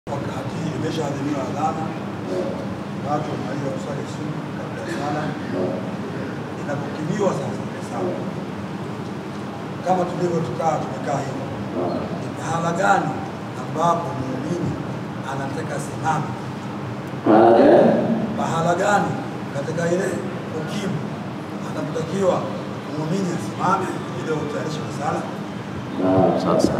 Wakati imeshaadhimiwa adhana, watu wanaweza kuswali sunna kabla ya sala. Inapokimiwa sasa sawa, kama tulivyotukaa tumekaa hivi, ni pahala gani ambapo muumini anataka simama? Pahala gani katika ile ukimu anapotakiwa muumini asimame ili utayarishe kwa sala? Sasa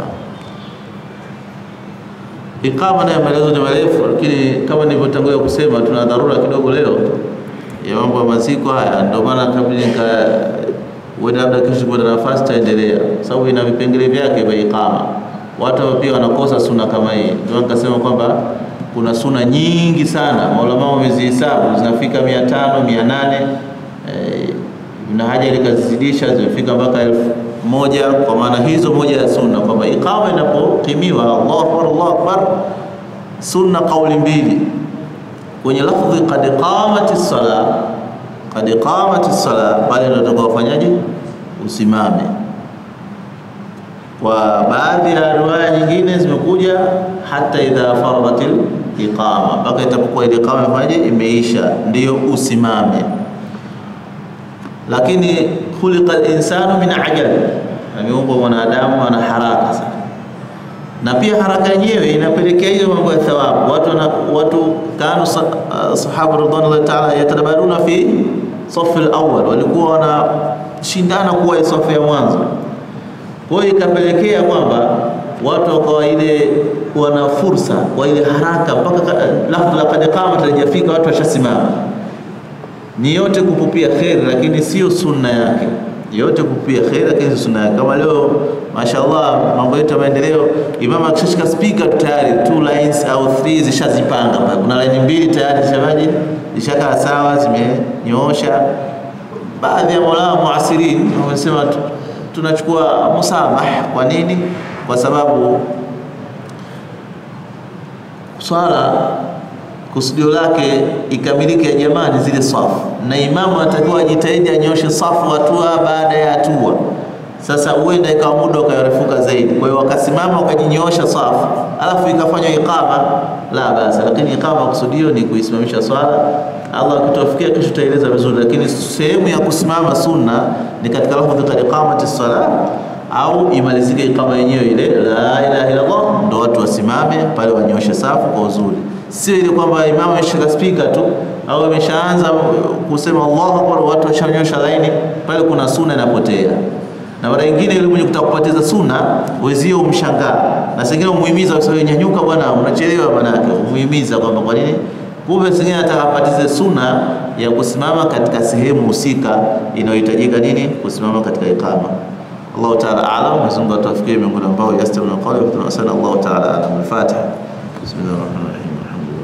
ikama nayo maelezo ni marefu, lakini kama nilivyotangulia kusema, tuna dharura kidogo leo ya mambo ya maziko haya, ndio maana kabla nika uenda labda kesho kuna nafasi taendelea, sababu ina vipengele vyake vya ikama. Watu pia wanakosa suna kama hii, ndio nikasema kwamba kuna suna nyingi sana, maulama wamezihesabu zinafika mia tano mia nane eh, Ibn Hajar ikazizidisha zimefika mpaka elfu moja kwa maana hizo moja ya sunna kwamba iqama inapokimiwa Allahu akbar Allahu akbar sunna kauli mbili kwenye lafdhi qad qamati sala qad qamati sala pale ndio utakaofanyaje usimame kwa baadhi ya riwaya nyingine zimekuja hata idha faradatil iqama mpaka itapokuwa ile iqama imefanyaje imeisha ndiyo usimame lakini khuliqa al-insanu min ajal, ameumbwa mwanadamu ana haraka sana, na pia haraka yenyewe inapelekea hiyo mambo ya thawabu. Watu wana, watu kanu sahaba radhiallahu ta'ala yatadabaruna fi safu al-awwal, walikuwa wanashindana kuwa safu ya mwanzo. Kwa hiyo ikapelekea kwamba watu wakawa ile wana fursa kwa ile haraka mpaka lafdhu laqad qamat halijafika, watu washasimama ni yote kupupia kheri, lakini sio sunna yake. Yote kupupia kheri, lakini sio sunna yake. Kama leo mashallah, mambo yetu ya maendeleo, imam akishika speaker tu tayari two lines au three zishazipanga pale. Kuna line mbili tayari zishabaji zishakaa sawa, zimenyoosha. Baadhi ya maulama muasirin wamesema tunachukua musamah. Kwa nini? Kwa sababu swala kusudio lake ikamilike ya jamani zile safu, na imamu anatakiwa ajitahidi anyoshe safu hatua baada ya hatua. Sasa huenda ikawa muda ukarefuka zaidi, kwa hiyo wakasimama wakajinyoosha safu, alafu ikafanywa iqama, la basa. Lakini iqama kusudio ni kuisimamisha swala. Allah akitufikia kesho tutaeleza vizuri, lakini sehemu ya kusimama sunna ni katika lafdhi qad iqamati sala au imalizike iqama yenyewe ile la ilaha illa Allah, ndo watu wasimame pale wanyoshe safu kwa uzuri sio ile kwamba imamu ameshika spika tu au ameshaanza kusema Allahu akbar, watu washanyosha laini pale, kuna sunna inapotea. Na mara nyingine yule mwenye kutaka kupoteza sunna wezio umshangaa, na sengine umuhimiza useme nyanyuka bwana, unachelewa. Manake umuhimiza kwamba kwa nini, kumbe sengine anataka apatize sunna ya kusimama katika sehemu husika inayohitajika nini, kusimama katika iqama. Allahu ta'ala a'lam. Mwenyezi Mungu atufikie miongoni ambao yastamuna qawli wa tunasana. Allahu ta'ala a'lam. Al-Fatiha. Bismillahir rahmanir rahim.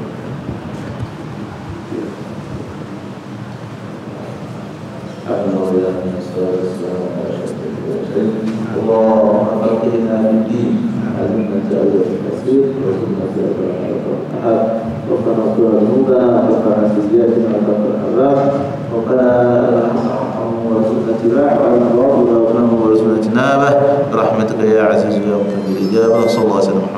اللهم فقهنا في الدين علمنا تأويل التفسير وزدنا تأويل الأحد وقنا طول ذنوبنا وقنا سيئاتنا وكفر العذاب وقنا وارزقنا اتباعه وعلى الله وارزقنا وارزقنا اجتنابه برحمتك يا عزيز يا مقيم الاجابه وصلى الله وسلم